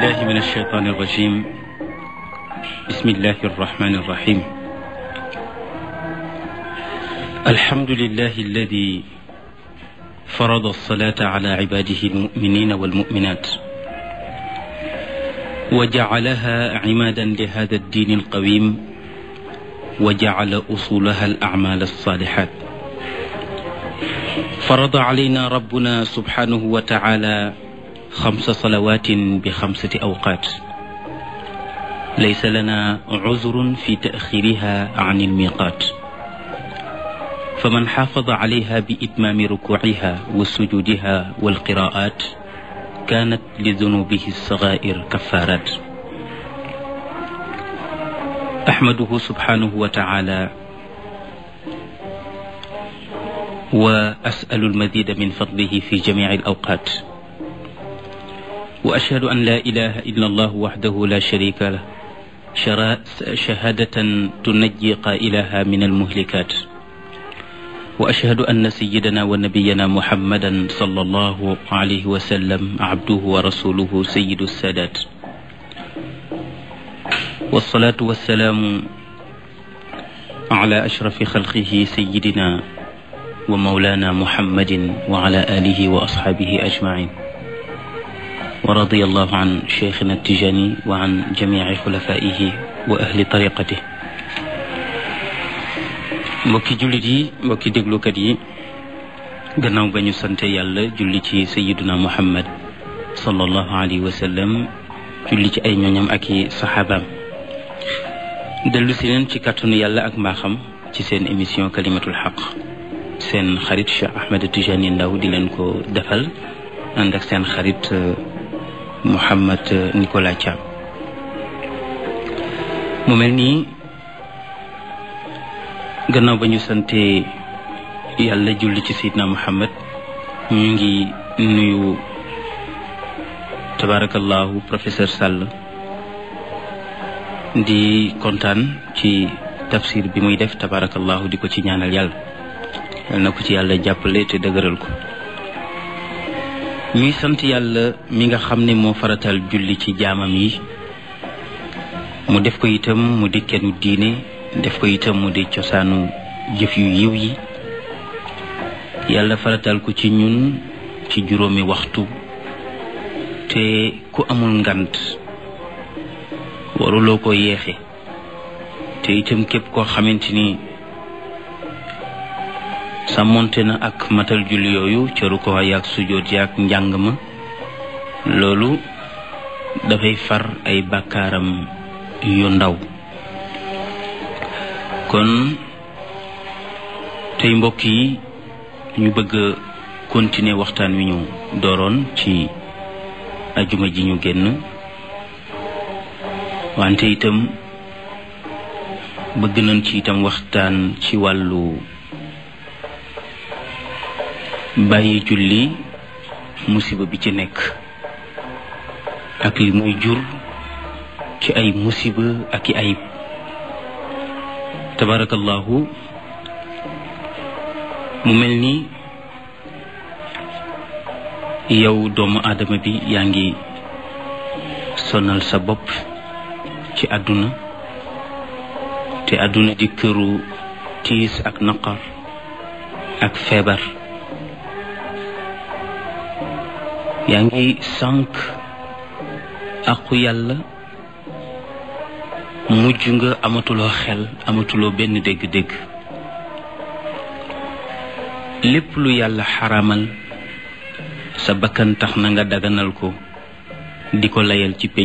بالله من الشيطان الرجيم بسم الله الرحمن الرحيم الحمد لله الذي فرض الصلاة على عباده المؤمنين والمؤمنات وجعلها عمادا لهذا الدين القويم وجعل أصولها الأعمال الصالحات فرض علينا ربنا سبحانه وتعالى خمس صلوات بخمسة أوقات ليس لنا عذر في تأخيرها عن الميقات فمن حافظ عليها بإتمام ركوعها وسجودها والقراءات كانت لذنوبه الصغائر كفارات أحمده سبحانه وتعالى وأسأل المزيد من فضله في جميع الأوقات وأشهد أن لا إله إلا الله وحده لا شريك له شهادة تنجي قائلها من المهلكات وأشهد أن سيدنا ونبينا محمدا صلى الله عليه وسلم عبده ورسوله سيد السادات والصلاة والسلام على أشرف خلقه سيدنا ومولانا محمد وعلى آله وأصحابه أجمعين ورضي الله عن شيخنا التجاني وعن جميع خلفائه وأهل طريقته mbokki jullit yi mbokki déglukat yi gannaaw ba ñu sante yàlla julli ci sayiduna muhammad sallallahu alayhi wa sallam julli ci ay ñooñam ak i saxaabaam dellu si leen ci kàttanu yàlla ak mbaaxam ci seen émission kalimatul xaq seen xarit Cheikh Ahmed Tijani Ndaw di leen ko defal ànd ak seen xarit Mouhamed Nicolas Thiam mu mel nii gannaaw ba ñu sante yàlla julli ci Seydina Muhammad ñu ngi nuyu tabarakallahu professeur Sall di kontaan ci tafsir bi muy def tabarakallahu di ko ci ñaanal yàlla yal na ko ci yàlla jàppale te dëgëral ko ñuy sant yàlla mi nga xam ne moo faratal julli ci jaamam yi mu def ko itam mu di kennu diine def ko itam mu di cosaanu jëf yu yiw yi yàlla faratal ko ci ñun ci juróomi waxtu te ku amul ngant waruloo ko yeexe te itam képp koo xamante ni sàmmonte na ak matal julli yooyu cëru ko yaag sujoot yaag njàng ma loolu dafay far ay bàkkaaram yu ndaw kon tey mbokk yi ñu bëgg a continuer waxtaan wi ñu dooroon ci ajuma ji ñu génn wante itam bëgg nañ ci itam waxtaan ci wàllu bàyyi julli musiba bi ci nekk ak li muy jur ci ay musiba ak i ayib tabarakallahu mu mel ni yow doomu aadama bi yaa ngi sonal sa bopp ci àdduna te àdduna di këru tiis ak naqar ak feebar yaa ngi sànq aqu yàlla mujj nga amatuloo xel amatuloo benn dégg-dégg lépp lu yàlla xaramal sa bakkan tax na nga daganal ko di ko layal ci